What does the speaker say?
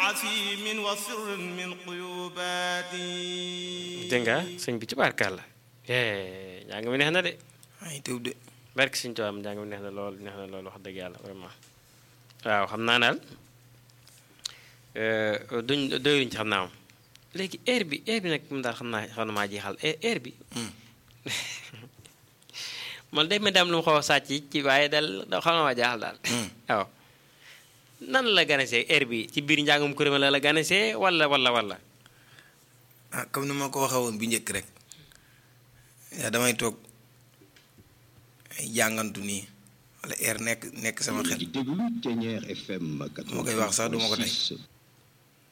عسيم وسر من قيوبات dégg nga sëñ bi ci barkaal la njàng mi neex na de ay teew de barke sëñ Tuubaa njàng mi neex na lool neex na lool wax dëgg yàlla vraiment waaw xam naa daal duñ doyuñ ci xam naa moom léegi air bi air bi nag moom daal xam naa xam na maa jeexal air bi man day ma dem lu mu xaw a sàcc ci waaye daal xam na maa jaaxal daal waaw nan la ganesee air bi ci biir njàngum kuréel la la ganesee wala wala wala ah comme ni ma ko waxee woon bu njëkk rek yaa damay toog ay jàngantu nii wala air nekk nekk sama xel di déglu Ténière FM ma koy wax sax duma ko tey